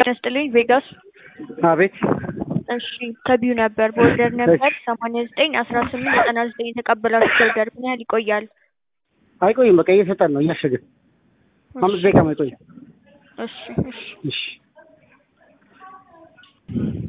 ያስጥልኝ ቬጋስ አቤት እሺ ከቢዩ ነበር በኦርደር ነበር ሰማንያ ዘጠኝ አስራ ስምንት ዘጠና ዘጠኝ የተቀበላችሁት ኦርደር ምን ያህል ይቆያል? አይቆይም። በቃ እየሰጠን ነው እያሸግን አምስት ደቂቃ አይቆይም። እሺ እሺ እሺ